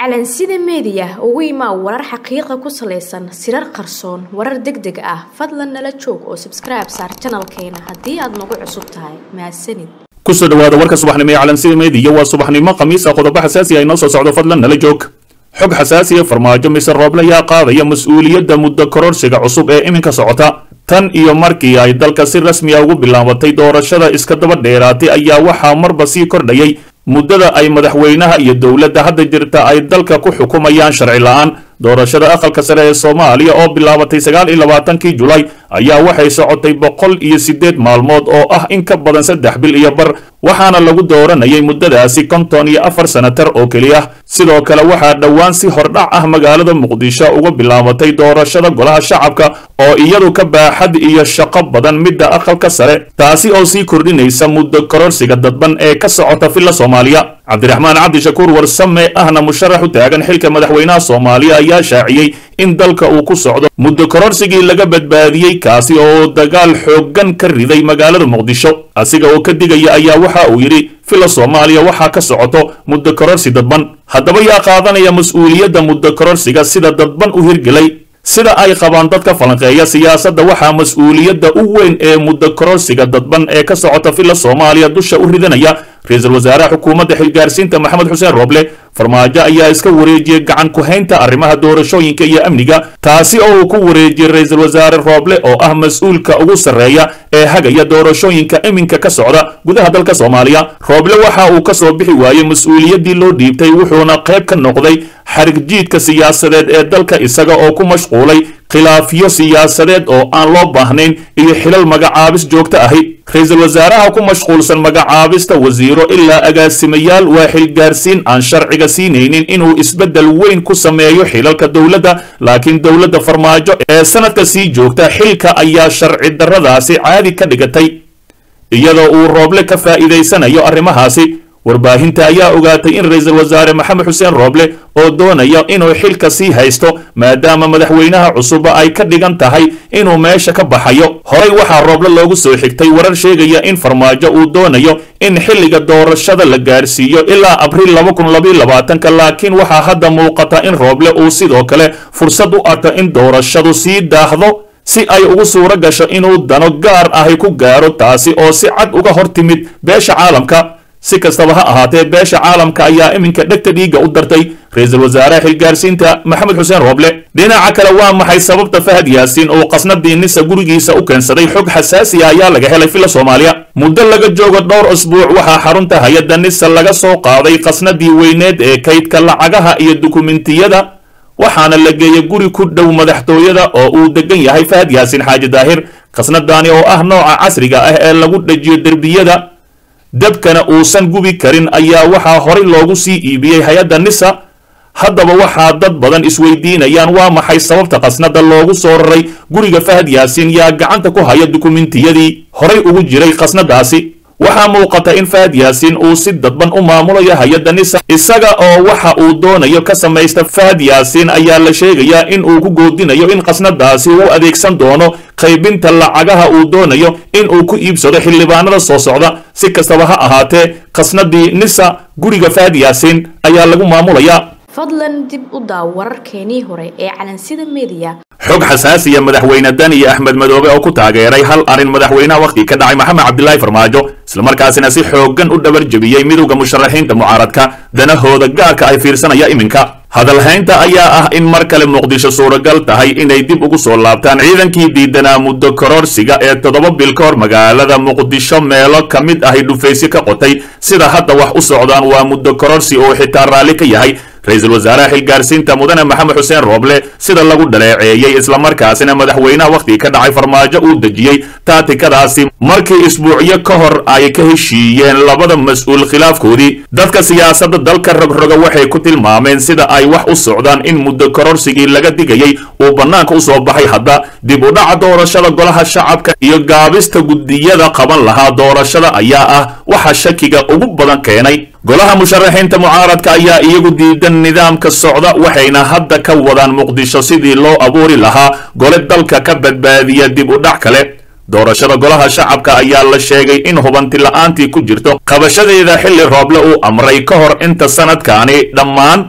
calansida meediya ugu imaa warar xaqiiqa ku salaysan sirar qarsoon warar deg deg ah fadlan nala joog oo sabskribe saar janalkeena haddii aad nagu cusub tahay mahadsanid kusoo dhawaada warka subaxnimo ee calansida meediya waa subaxnimo khamiis ah qodobo xasaasi ah inoo soo socdo fadlan nala joog xog xasaasiya farmaajo mise rooble ayaa qaadaya mas-uuliyadda muddo kororsiga cusub ee iminka socota tan iyo markii ay dalka si rasmi a ugu bilaabatay doorashada iska daba dheeraatay ayaa waxaa marba sii kordhayay muddada ay madaxweynaha iyo dowladda hadda jirta ay dalka ku xukumayaan sharci la-aan doorashada aqalka sare ee soomaaliya oo bilaabatay sagaal iyo labaatankii julaay ayaa waxay socotay boqol iyo siddeed maalmood oo ah in ka badan saddex bil iyo bar waxaana lagu dooranayay muddadaasi konton iyo afar sanatar oo keliya sidoo kale waxaa dhowaan si hordhac ah magaalada muqdisho uga bilaabatay doorashada golaha shacabka oo iyadu ka baaxad iyo shaqo badan midda aqalka sare taasi oo sii kordhinaysa muddo kororsiga dadban ee ka socota villa soomaaliya cabdiraxmaan cabdishakuur warsame ahna musharax u taagan xilka madaxweynaha soomaaliya ayaa shaaciyey in dalka uu ku socdo muddo kororsigii laga badbaadiyey kaasi oo dagaal xooggan ka riday magaalada muqdisho asiga oo ka digaya ayaa waxa uu yidhi villa soomaaliya waxaa ka socoto muddo kororsi dadban haddaba yaa qaadanaya mas-uuliyadda muddo kororsiga sida dadban u hirgelay sida ay qabaan dadka falanqeeya siyaasadda waxaa mas-uuliyadda u weyn ee muddo kororsiga dadban ee ka socota villa soomaaliya dusha u ridanaya ra-iisul wasaaraha xukuumadda xilgaarsiinta maxamed xuseen rooble farmaajo ayaa iska wareejiyey gacan ku-haynta arrimaha doorashooyinka iyo amniga taasi oo uu ku wareejiyey ra-iisul wasaare rooble oo ah mas-uulka ugu sarreeya ee hagaya doorashooyinka iminka ka socda gudaha dalka soomaaliya rooble waxa uu ka soo bixi waayey mas-uuliyaddii loo dhiibtay wuxuuna qayb ka noqday xarig jiidka siyaasadeed ee dalka isaga oo ku mashquulay khilaafyo siyaasadeed oo aan loo baahnayn iyo xilal magacaabis joogto ahi ra-iisul wasaaraha ku mashquulsan magacaabista wasiiro ilaa agaasimayaal waa xilgaarsiin aan sharciga siinaynin inuu isbeddel weyn ku sameeyo xilalka dowladda laakiin dowladda farmaajo ee sanadka sii joogta xilka ayaa sharci darradaasi caadi ka dhigatay iyadoo uu rooble ka faa'iidaysanayo arrimahaasi warbaahinta ayaa ogaatay in ra-iisul wasaare maxamed xuseen rooble oo doonaya inuu xilka sii haysto maadaama madaxweynaha cusuba ay ka dhigan tahay inuu meesha ka baxayo horey waxaa rooble loogu soo xigtay warar sheegaya in farmaajo uu doonayo in xilliga doorashada la gaarsiiyo ilaa abriil laba kun labaiyo labaatanka laakiin waxaa hadda muuqata in rooble uu sidoo kale fursad u arka in doorashadu sii daahdo si ay ugu suuro gasho inuu dano gaar ahi ku gaaro taasi oo si cad uga hor timid beesha caalamka si kastaba ha ahaatee beesha caalamka ayaa iminka dhegta dhiigga u dartay ra-iisul wasaaraha xilgaarsiinta maxamed xuseen rooble dhinaca kale waa maxay sababta fahad yaasiin uu qasnadii nisa gurigiisa u keensaday xog xasaasiya ayaa laga helay villa soomaaliya muddo laga joogo dhowr usbuuc waxaa xarunta hay-adda nisa laga soo qaaday qasnadii weyneed ee kaydka lacagaha iyo dukumentiyada waxaana la geeyey guri ku dhow madaxtooyada oo uu degan yahay fahad yaasiin xaaji daahir qasnadaani oo ah nooca casriga ah ee lagu dhajiyo derbiyada dabkana uusan gubi karin ayaa waxaa horay loogu sii iibiyey hay-adda nisa haddaba waxaa dad badan isweydiinayaan waa maxay sababta qasnada loogu soo raray guriga fahad yaasiin yaa gacanta ku haya dukumentiyadii horay ugu jiray qasnadaasi waxaa muuqata in fahad yaasiin uu si dadban u maamulayo hay-adda nisa isaga oo waxa uu doonayo ka samaysta fahad yaasiin ayaa la sheegayaa in uu ku goodinayo in qasnadaasi uu adeegsan doono qaybinta lacagaha uu doonayo in uu ku iibsado xildhibaanada soo socda si kastaba ha ahaatee qasnadii nisa guriga fahad yaasiin ayaa lagu maamulayaa fadlan dib u daaw wararkeenii hore ee calansida meediya xog xasaasiya madaxweyne dani axmed madoobe oo ku taageeray hal arrin madaxweynaha wakhti ka dhacay maxamed cabdilaahi farmaajo islamarkaasina si xooggan u dhabar jebiyey midowda musharaxiinta mucaaradka danahooda gaarka ay fiirsanaya iminka hadalhaynta ayaa ah in mar kale muqdisho suuragal tahay inay dib ugu soo laabtaan ciidankii diidanaa muddo kororsiga ee toddoba bil ka hor magaalada muqdisho meelo ka mid ahay dhufaysyo ka qotay sida hadda wax u socdaan waa muddo kororsi oo xitaa raalli ka yahay ra-iisul wasaaraha xilgaarsiinta mudane maxamed xuseen rooble sida lagu dhaleeceeyey islamarkaasina madaxweynaha wakhti ka dhacay farmaajo uu dejiyey taatikadaasi markii isbuucyo ka hor ay ka heshiiyeen labada mas-uul khilaafkoodii dadka siyaasadda dalka rogroga waxay ku tilmaameen sida ay wax u socdaan in muddo kororsigii laga digayey uu bannaanka u soo baxay hadda dib u dhaca doorashada golaha shacabka iyo gaabista guddiyada qaban lahaa doorashada ayaa ah waxa shakiga ugu badan keenay golaha musharaxiinta mucaaradka ayaa iyagu diidan nidaamka socda waxayna hadda ka wadaan muqdisho sidii loo abuuri lahaa gole dalka ka badbaadiya dib u dhac kale doorashada golaha shacabka ayaa la sheegay in hubanti la-aantii ku jirto qabashadeeda xilli rooble uu amray ka hor inta sanadkaani dhammaan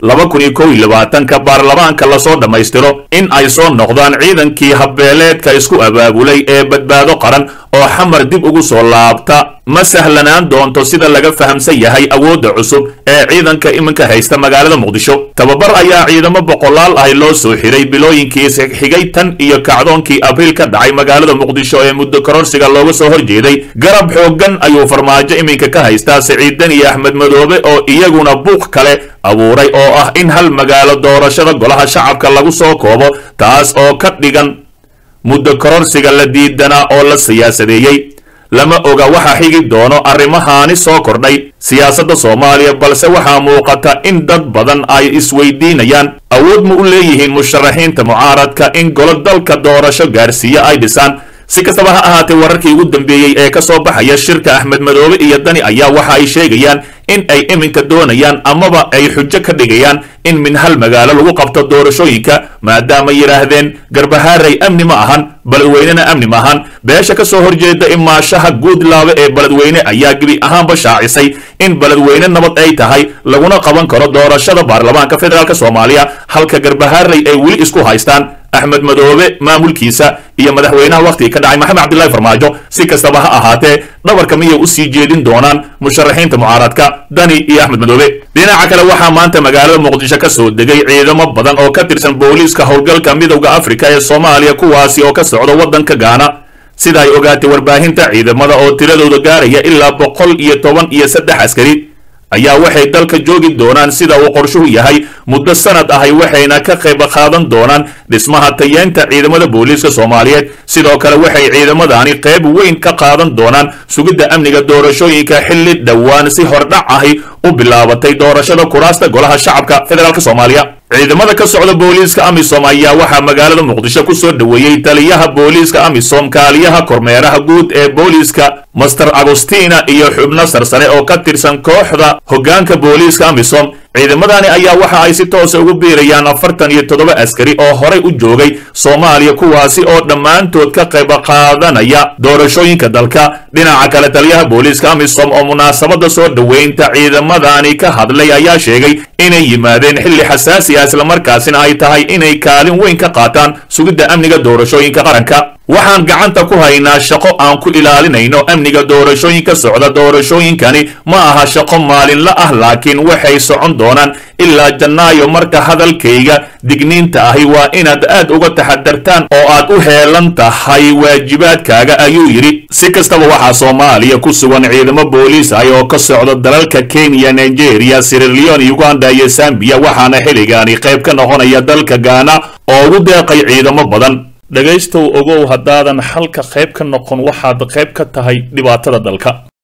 laba kun iyo kow iyo labaatanka baarlamaanka lasoo dhammaystiro in ay soo noqdaan ciidankii habbeeleedka isku abaabulay ee badbaado qaran oo xamar dib ugu soo laabta ma sahlanaan doonto sida laga fahamsan yahay awoodda cusub ee ciidanka iminka haysta magaalada muqdisho tababar ayaa ciidamo boqolaal ahi loo soo xiray bilooyinkii xigay tan iyo kacdoonkii abriil ka dhacay magaalada muqdisho ee muddo kororsiga looga soo horjeeday garab xooggan ayuu farmaajo iminka ka haystaa siciidan iyo axmed madoobe oo iyaguna buuq kale abuuray oo ah in hal magaalo doorashada golaha shacabka lagu soo koobo taas oo ka dhigan muddo kororsiga la diidanaa oo la siyaasadeeyey lama oga waxa xigi doono arrimahaani soo kordhay siyaasadda soomaaliya balse waxaa muuqata in dad badan ay isweydiinayaan awood ma u leeyihiin musharaxiinta mucaaradka in golo dalka doorasho gaarsiiyo ay dhisaan si kastaba ha ahaatee wararkii ugu dambeeyey ee ka soo baxaya shirka axmed madoobe iyo dani ayaa waxa ay sheegayaan in ay iminka doonayaan amaba ay xujo ka dhigayaan in min hal magaalo lagu qabto doorashooyinka maadaama yidhaahdeen garbahaaray amni ma ahan beledweynena amni ma ahan beesha ka soo horjeeda imaashaha guudlaabe ee beledweyne ayaa gebi ahaanba shaacisay in beledweyne nabad ay tahay laguna qaban karo doorashada baarlamaanka federaalk soomaaliya halka garbahaaray ay weli isku haystaan axmed madoobe maamulkiisa iyo madaxweynaha wakhtiga ka dhacay maxamed cabdillahi farmaajo si kastaba ha ahaatee dhabarka miyay u sii jeedin doonaan musharaxiinta mucaaradka dani iyo axmed madoobe dhinaca kale waxaa maanta magaalada muqdisho ka soo degay ciidamo badan oo ka tirsan booliiska howlgalka midowda afrika ee soomaaliya kuwaasi oo ka socda waddanka gaana sida ay ogaatay warbaahinta ciidamada oo tiradooda gaaraya ilaa boqol iyo toban iyo saddex askari ayaa waxay dalka joogi doonaan sida uu qorshuhu yahay muddo sanad ahay waxayna ka qayb qaadan doonaan dhismaha tayeenta ciidamada booliiska soomaaliyeed sidoo kale waxay ciidamadani qayb weyn ka qaadan doonaan sugidda amniga doorashooyinka xilli dhowaan si hordhac ahi u bilaabatay doorashada kuraasta golaha shacabka federaalk soomaaliya ciidamada ka socda booliiska amisom ayaa waxaa magaalada muqdisho ku soo dhoweeyey taliyaha booliiska amisom kaaliyaha kormeeraha guud ee booliiska master agostina iyo xubno sarsare oo ka tirsan kooxda hoggaanka booliiska amisom ciidamadani ayaa waxa ay si toosa ugu biirayaan afartan iyo toddoba askari oo horay u joogay soomaaliya kuwaasi oo dhammaantood ka qayb qaadanaya doorashooyinka dalka dhinaca kale taliyaha booliiska amisom oo munaasabada soo dhoweynta ciidamadani ka hadlay ayaa sheegay inay yimaadeen xilli xasaasi ah islamarkaasina ay tahay inay kaalin weyn ka qaataan sugidda amniga doorashooyinka qaranka waxaan gacanta ku haynaa shaqo aan ku ilaalinayno amniga doorashooyinka socda doorashooyinkani ma aha shaqo maalinla ah laakiin waxay socon doonaan ilaa jannaayo marka hadalkayga digniinta ahi waa inaad aad uga taxadartaan oo aad u heelan tahay waajibaadkaaga ayuu yidhi si kastaba waxaa soomaaliya ku sugan ciidamo booliis ah oo ka socda dalalka kenya nigeria sirilion uganda iyo zambiya waxaana xilligaani qayb ka noqonaya dalka gaana oo ugu deeqay ciidamo badan dhegaystow ogow haddaadan xalka qayb ka noqon waxaad qayb ka tahay dhibaatada dalka